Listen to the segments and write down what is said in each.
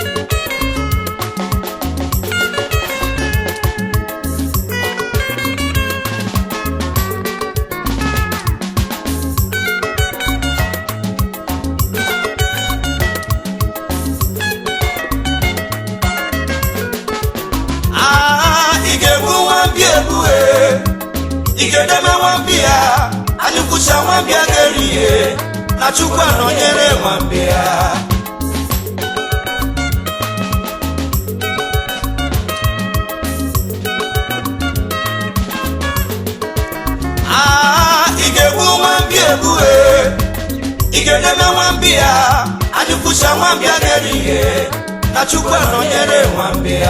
Ah, ị ga-egbu nwambi egbu e ị ga-edebe nwambi ya anyị kwụcha nwambi a ga-eri ihe na chukwu anọnyere nwambi ya Ah, ị ga-egbu nwambi egbu e ị ga-edebe nwambi ya anyị kwụcha nwambi a ga-eri ihe na chukwu anọnyere nwambi ya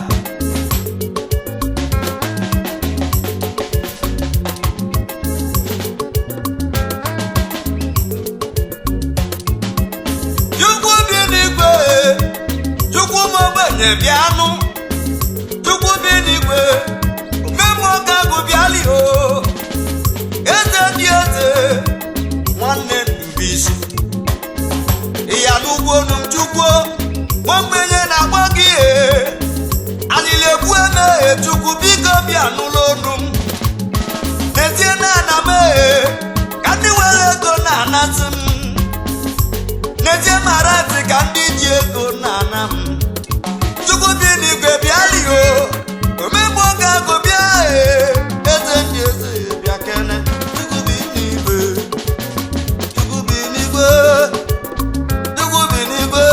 chukwu bi n'igwe chukwu m ogbenye bịanụ chukwu bi n'igwe omemụọka agụ bịali o eze dị eze nwanne mbisi ịya n'ugbo nu chukwu ogbenye na-agba gị e alịla egbu emeghe chukwu biko bịa n'ụlọ onu m n'ezie na ana m eghe ka ndị nwere ego na-anasị m n'ezie mara ntị ka ndị ji ego na-ana m chukwu dị n'igwe bịali o omegbu oge agụ bịa ee eze ndị eze bịa kene chukwu bi n'igwe chukwu bi n'igwe chukwu bi n'igwe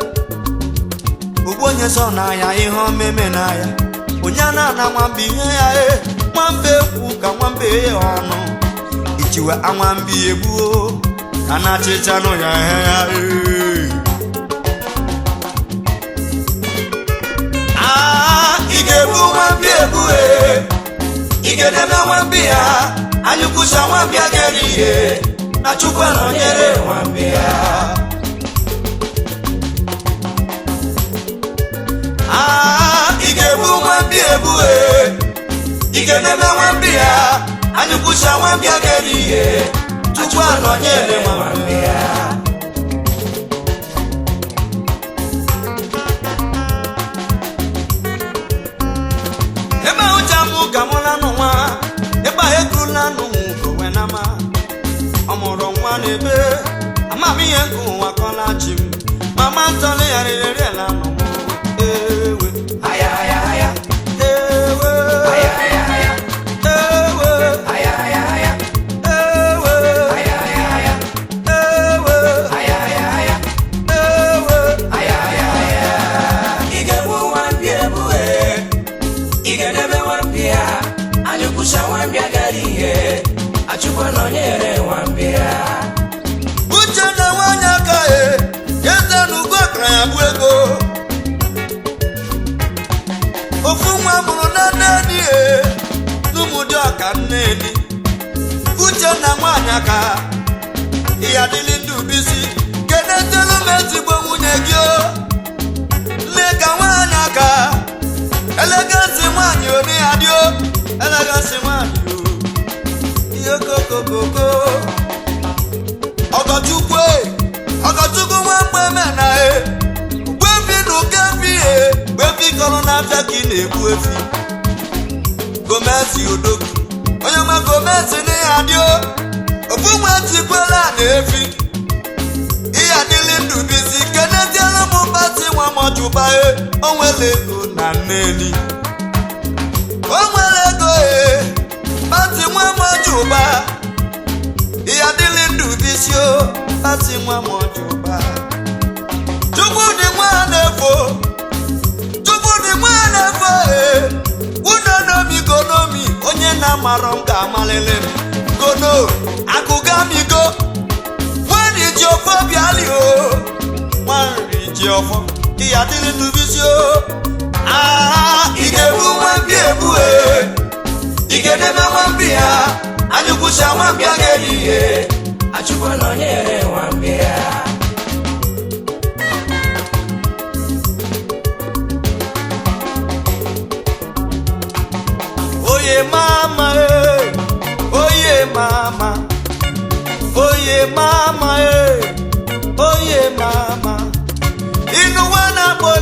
ogbu onye sọ n'anya ihe omeme n'anya onye a na-ana nwamba ihe ya e nwamba ekwu ka nwamba ya ọnụ ichiwe anwambi egbuo ka na achịchanụ ya ihe ya e Ah, ị ga-egbu nwambi egbu e ị ga-edebe nwambi ya anyị kwụcha nwambi a ga-eri ihe na chukwu anọnyere nwambi ya Ah, ị ga-egbu nwambi egbu e ị ga-edebe nwambi ya anyị kwụcha nwambi a ga-eri ihe chukwu anọnyere nwambi ya ebe ụja mụ ka mụ lanụ nwa ebe a ego lanụ onwe na ma ọ mụrụ nwa n'ebe amamihe nke ụwa kọla chi m mama ntọrọ ya rere lanụ m ewe Aya, aya, aya. ewe Aya, aya, aya. ewe Aya, aya, aya. ewe Aya, aya, aya. ewe Aya, aya, aya. ewe Aya, aya, aya. ị ga-egbu nwambi egbu e Ị ga-edebe nwambi ya anyị kwụcha nwambi agara ihe achụkwa nọnyere nwambi ya uche na nwanyị aka e eze na ugo akara ya bụ ego ofu nwa mụrụ na nneni e n'ụmụdị ọka nneni uche na nwanyị aka ya dịlị ndụ bisi kedetelu m ezigbo nwunye gị o nne ka nwanyị aka elegasi nwanyị one ya dị o elegasi nwanyị o ihe kokokoko ọgọchukwu e ọgọchukwu nwa mgbe mena e gbebi na ụka efi e gbebi kọrọ n'afịa ka ị na-egbu efi gomezi odogwu onye nwe gomezi na ya dị o ofu nwa tikwela na efi ihe adịlị ndụ bisi keneziela m mbatị nwa mọjụba e o nwere ego na nneni o nwere ego e batị nwa mọjụba ihe adịlị ndụ bisi o batị nwa mọjụba chukwu dị nwa na-efo chukwu dị nwa na-efo e kwuno nomi gonomi onye na-amarọ m ga-amalịlị m gono akụgamigo nwanyị ji ọfọ bịali o nwanyị ji ọfọ ihe adịlị ndụ bisi o aa ị ga-egbu nwambi egbu e ị ga-edebe nwambi ya anyị kwụcha nwambi a ga-eri ihe achụkwa nọnyere nwambi ya oye mama e oye mama oye mama e oye mama inú wa na-akpọ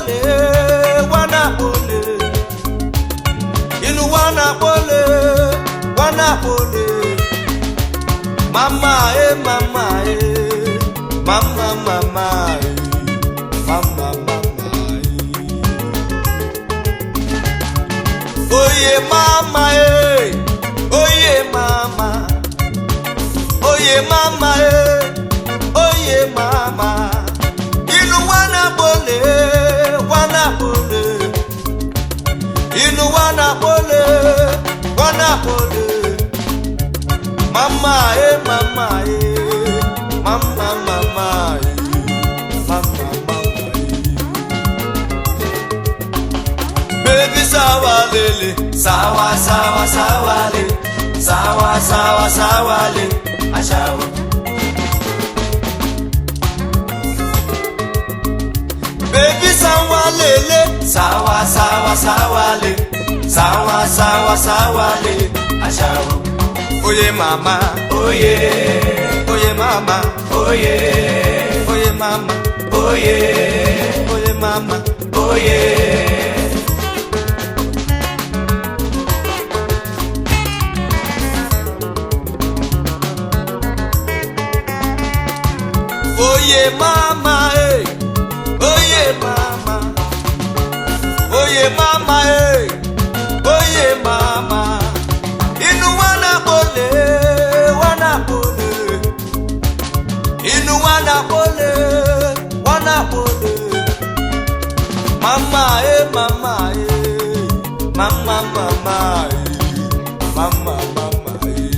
mama eh mama eh mama mama eh mama mama eh oye mama eh oye mama oye mama eh oye mama inú wana bole wana bole inú wana bole wana bole mama eh mama eh mama mama eh mama mama eh baby sawa lele sawa sawa sawa le sawa sawa sawa le aṣawo. baby sawa lele sawa sawa sawa le sawa sawa sawa le aṣawo. oye mama oye oye mama oye oye mama oye oye mama oye. Oye mama, eh. Oye mama. Oye mama, eh. Oye mama. Inú wana bole, wana bole. Inú wana bole, wana bole. Mama, eh, mama, eh. Mama, mama, eh. Mama, mama, eh.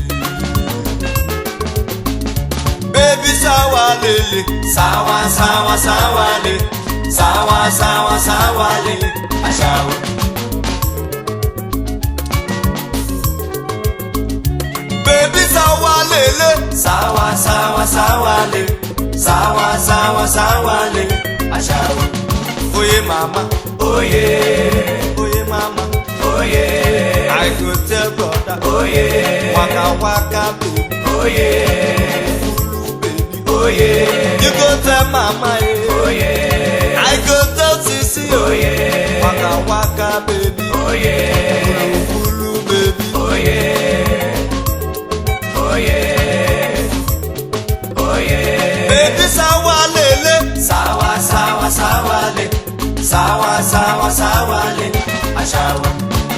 Baby sawa lele Sawa sawa sawa le Sawa sawa sawa le Aṣawo Baby sawa lele Sawa sawa sawa le Sawa sawa sawa le Aṣawo Oye mama Oye Oye mama Oye I go tell brother Oye Waka waka baby Oye oh yeah. You go tell mama, yeah. oh yeah. I go tell sissy, oh yeah. Waka waka, baby, oh yeah. Kulu kulu, baby, oh yeah. Oh yeah. Oh yeah. Baby, sawa lele, sawa sawa sawa le, sawa sawa sawa le, aṣawo.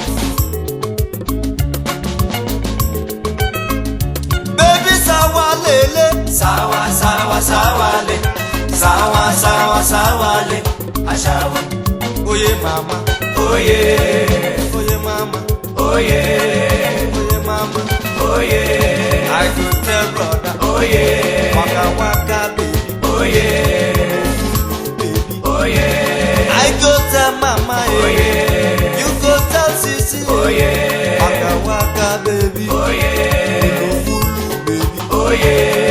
Baby, sawa lele, sawa sawa sawa le, sawa sawa sawa le, aṣawo. Oye mama, oye, oye mama, oye, oye mama, oye. I go tell brother, oye, waka waka baby, oye, baby, oye. I go tell mama, oye, you go tell sissy, oye, waka waka baby, oye, baby, oye.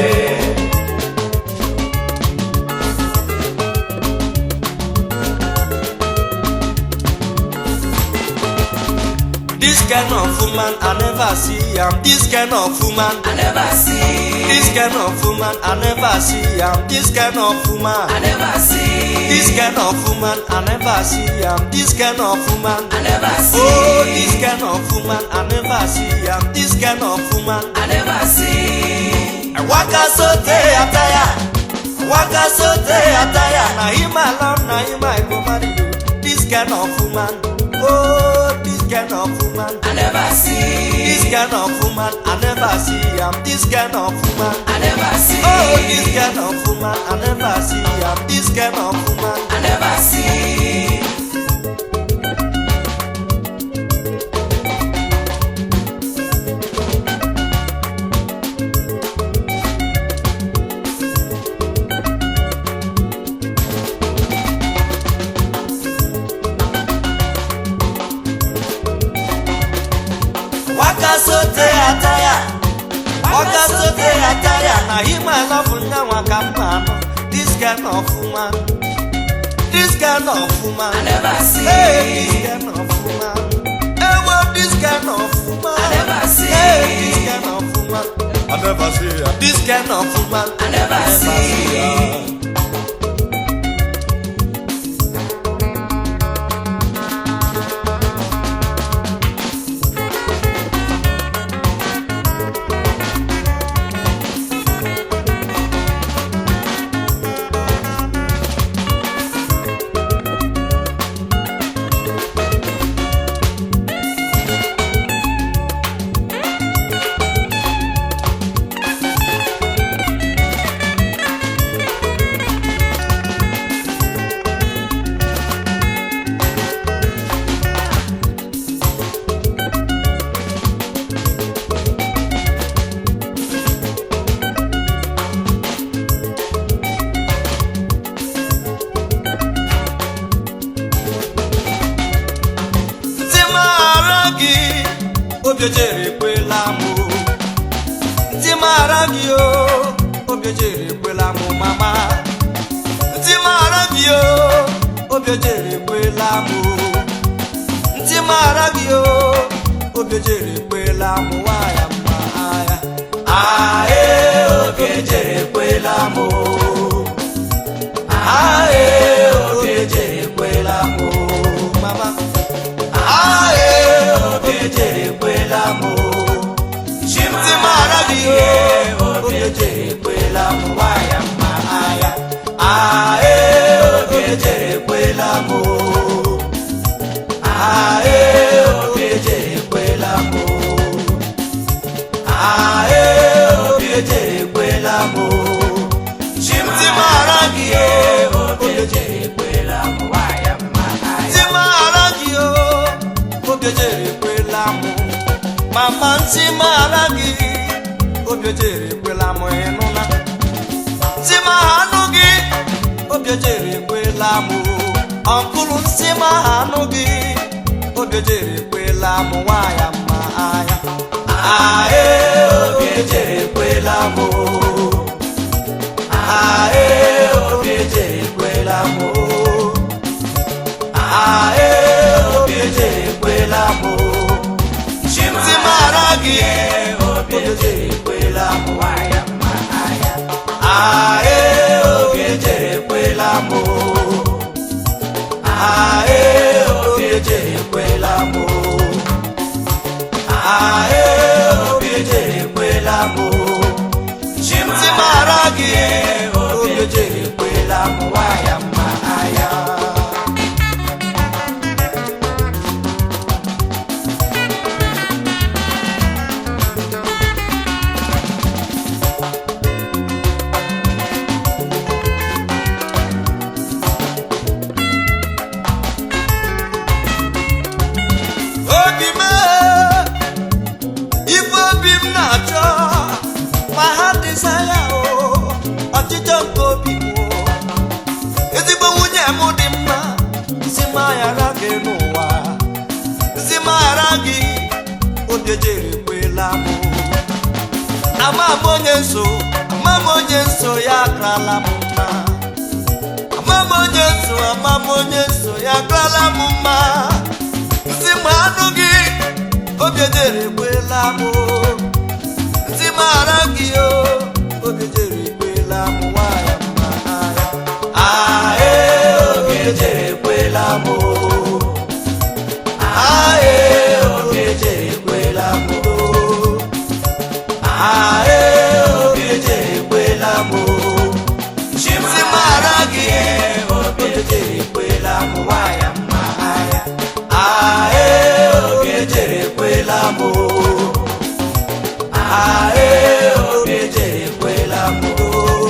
This kind of woman I never see am. This kind of woman I never see. This kind of woman I never see am. This kind of woman I never see. This kind of woman I never see am. This kind of woman I never see. Oh, this kind of woman I never see am. This kind of woman I never see. I waka so day attire. Waka so day attire. Na him alone, na him I go marry you. This kind of woman. Oh, this kind of woman. I never This see. kind of woman I never see am. This kind of woman. I never see. Oh, this kind of woman I never see am. This kind of woman. I never see. Waka so day attire. Waka so day attire. Na him I love nyawa ka mma no. This kind of woman. This kind of woman. I never see. Hey, this kind of woman. Hey, well, this kind of woman. I never see. Hey, this kind of woman. I never see her. This kind of woman. I never see. her. obi ejere ekwela m o. ntị mara gị o obi ejere ekwela m mama ntị mara gị o obi ejere ekwela m o. ntị mara gị o obi ejere ekwela m nwaya mma agha ae obi ejere ekwela m o. ae obi ejere ekwela m o. mama ae obi ejere ekwela m o. ntị mara gị o obi ejere ekwela m nwaya mma agha ae obi ejere ekwela m o. ae obi ejere ekwela m o. ae obi ejere ekwela m o. ntị mara gị o obi ejere ekwela m nwaya mma agha ntị mara gị o obi ejere ekwela m mama ntị mara gị obi ejere ekwela m ịnụna ntị ma anụ gị obi ejere ekwela m ọnkụlụ ntị ma anụ gị obi ejere ekwela m nwaya mma anya ae obi ejere ekwela m ae obi ejere ekwela m ae obi ejere ekwela m ntị mara gị obi ejere ekwela m nwaya mma anya ae obi ejere ekwela m ae obi ejere ekwela m ae obi ejere ekwela m ntị mara gị obi ejere ekwela m nwaya mma anya obi m ife obi m na-achọ ma ha dịza ya o ọchịchọ nke obi m o. ezigbo nwunye m dị mma si m aghara gị n'ụwa si m aghara gị obi ejere ekwela m ama m onye nso ama m onye nso ya akarala m mma ama m onye nso ama m onye nso ya akarala m mma ntị ma anụ gị obi ejere ekwela m o. ntị mara gị o obi ejere ekwela m nwanyị mma agha ae obi ejere ekwela m o. ae obi ejere ekwela m o. ae obi ejere ekwela m o. ntị mara gị obi ejere ekwela m nwanyị mma agha ae obi ejere ekwela m o. ae obi ejere ekwela m o.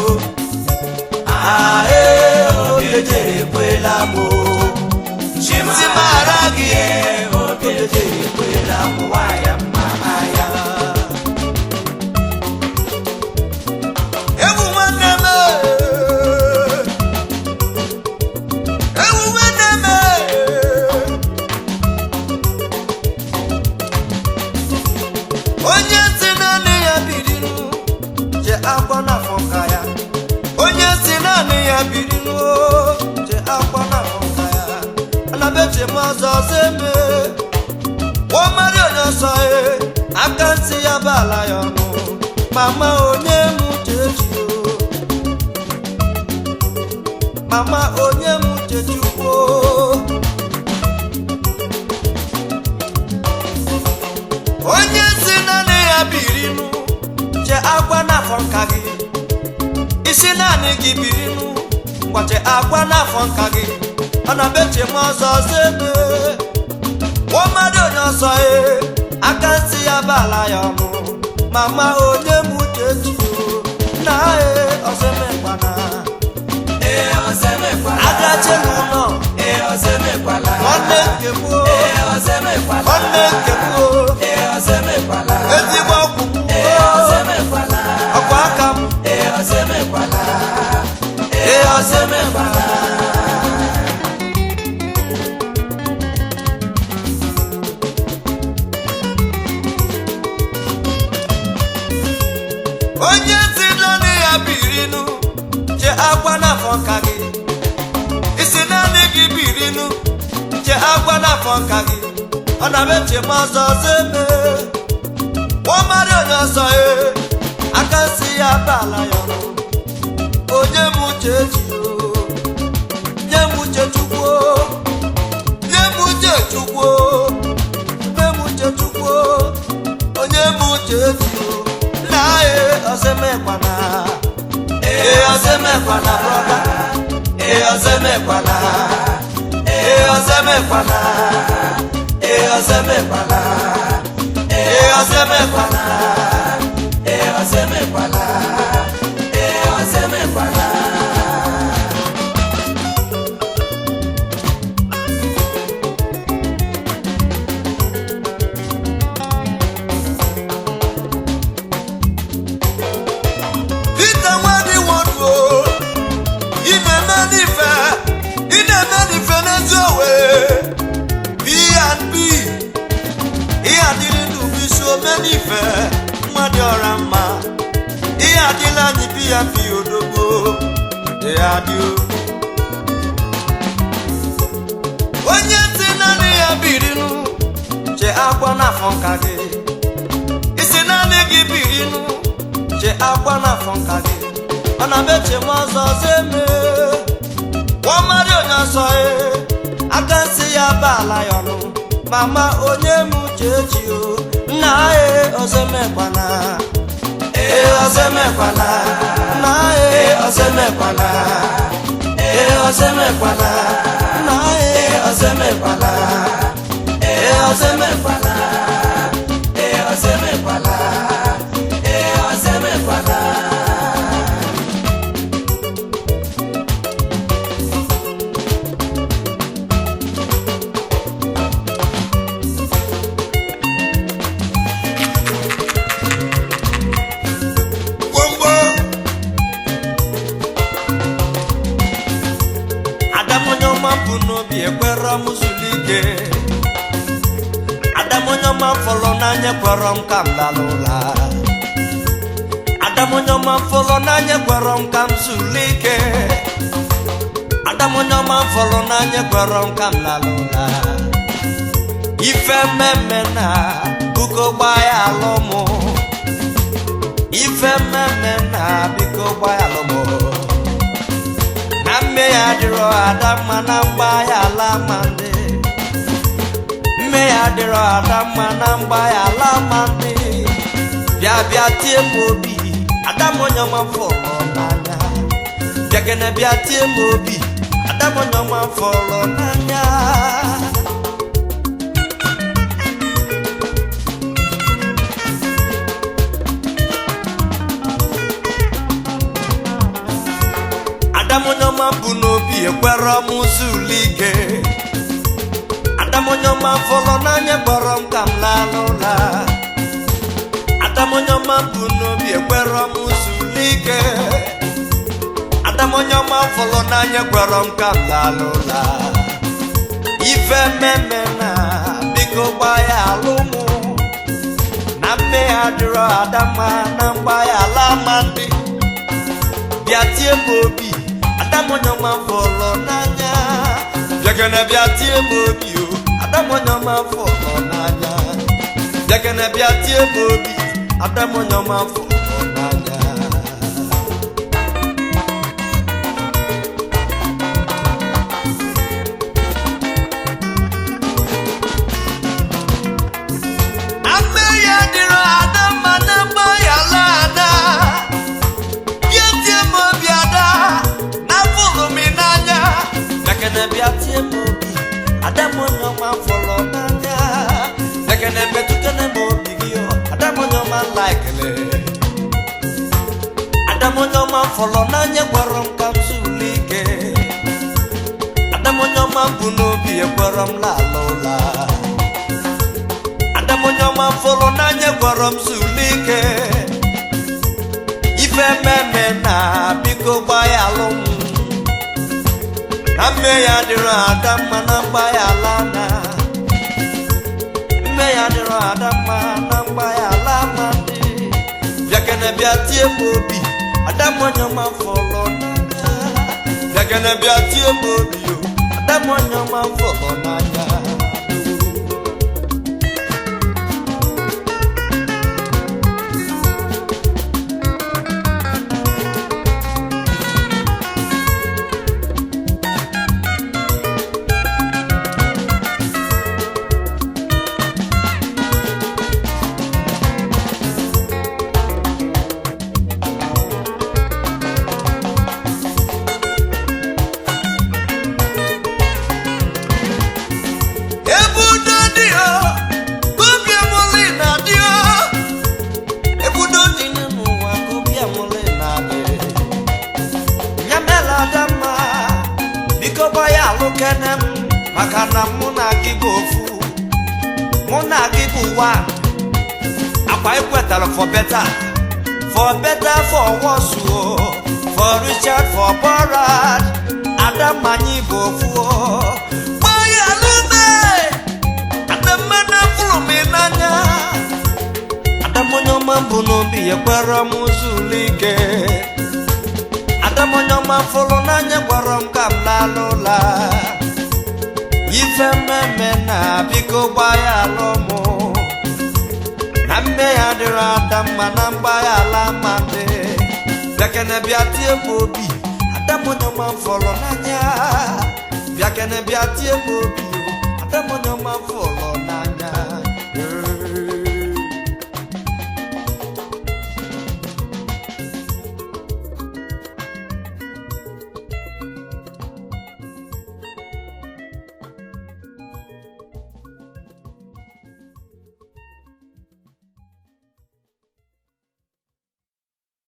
ae obi ejere ekwela m o. ntị mara gị obi ejere ekwela m nwanyị mma agha ewu nwanne m ewu nwanne m onye si naanị ya biriru je akwa n'afọ nka ya onye si naanị ya biriru je akwa n'afọ nka ya anabeche m ọzọ ọzọ eme nwa mmadụ onye ọsọ e aka ntị ya bala ya ọnụ mama onye m chechi o mama onye m chechukwu onye si naanị ya birinu che akwa n'afọ nka gị isi naanị gị birinu gbache akwa n'afọ nka gị ọ na beche m ọzọ ọzọ ebe nwa mmadụ onye ọsọ e aka nsị ya bala ya ọnụ mama onye m chechi o na e ọzọmekpana Ee, ọzọmekwala. agache n'ụlọ Ee, ọzọmekwala. nwanne nke m o Ee, ọzọmekwala. nwanne nke m o Ee, ọzọmekwala. ezigbo ọgwụ m Ee, ọzọmekwala. ọkwa aka m Ee, ọzọmekwala. ee ọzọmekpana n'afọ nka gị isi naanị gị birinu che agwa n'afọ nka gị ọ na-eche m ọzọ ọzọ eme nwamarị onye ọzọ e aka si ya bala ya ọnụ onye m uche ji o nye m uche chukwu o. nye m uche chukwu o. nye m uche chukwu o. onye m uche ji o nna e ọzọemekwana ee ọzọemekwana brọda ee ọzọemekwana ee ọzọemekwana ee ọzọemekwana ee ọzọemekwana ee ọzọ emekwala ee ọzọ emekwala Ite nwadị nwodo ị na-eme n'ife ị na-eme n'ife n'ezi owe B&B ihe adịrị ndụ bụ isi ome n'ife mmadụ ọra mma ihe adịla anyị bi ya fi odogbo ihe adị o. onye si naanị ya birinu che akwa n'afọ nka gị isi naanị gị birinu che akwa n'afọ nka gị ọ na-eche m ọzọ ọzọ eme nwamarị onye ọsọ e aka nsị ya baala ya ọnụ mama onye m uche ji o nna e ọzọ emekwana ee ọzọ emekwana nna e ọzọ emekwana ee ọzọ emekwana nna e ọzọ emekwana ee ọzọ emekwana ee ọzọ emekwala ee ọzọ emekwala gbogbo adamonye ọma bụ n'obi ekwere m zuru ike adamonye ọma fọrọ n'anya kwere m ka m lala ụla adamonye ọma fọrọ n'anya kwere m ka m zuru ike adamonye ọma fọrọ n'anya kwere m ka m lala ụla ife mmemme na buko gbaa ya alụ mụ ife mmemme na biko gbaghalụ m na mme ya dịrọ ada mma na mgba ya ala ma ndị mme ya dịrọ ada mma na mgba ya ala ma ndị bịa bịa tie m obi ada m onye ọma fọrọ n'anya bịakene bịa tie m obi ada m onye ọma fọrọ n'anya adamonyoma bụ n'obi ekwere m zuru ike adamonyoma fọrọ n'anya gbọrọ m ka m laa n'ụla adamonyoma bụ n'obi ekwere m zuru ike adamonyoma fọrọ n'anya gbọrọ m ka m laa n'ụla ife mmemme na biko gba ya alụ mụ na mme ya dịrọ adama na mgba ya ala ma ndị bịa tie m obi adamonyoma fọrọ n'anya bịakene bịa tie m obi o adamonyoma fọrọ n'anya bịakene bịa tie m obi adamonyoma fọrọ n'anya ame ya dịrọ adamma na mgba ya ala ada bịa tie m obi ada na fụrụ m n'anya ekene bịa tie m obi ada m onye ọma fọrọ n'anya ekene metụkene m obi gị ọ, ada m onye ọma laikele ada m onye ọma fọrọ n'anya gwara m ka m zuru ike ada m onye ọma bụ n'obi ekwere m lala ụla ada m onye ọma fọrọ n'anya gwara m zuru ike ife mmemme na biko gbaa ya alụ m na mme ya dịrọ ada mma na mgba ya ala na mme ya dịrọ ada mma na mgba ya ala ma dị bịakene bịa tie m obi ada m onye ọma fọrọ n'anya bịakene bịa tie m obi o adamọnya ọma fọlọ n'anya ebudo dị o obi amụlị na-adị o ebudo dị n'ụwa ka obi amụlị na-adị nyamela ada mma biko gba ya alụ kene m maka na mụ na gị bụ ofu mụ na gị bụ ụwa akwa ikwetara for better for better for worse o for richard for borad adamanyi bụ ofu o gba ya alụ mee adamana fụrụ m n'anya adamonye ọma bụ n'obi ya gwara m zuru ike adamonye ọma fụrụ n'anya gwara m ka m lala ụla ife mmemme na biko gba ya alụ mụ na mme ya dịrị ada mma na mgba ya ala ma dị bịakene bịa tie m obi adamonye ọma fụrụ n'anya bịakene bịa tie m obi o adamonye ọma fụrụ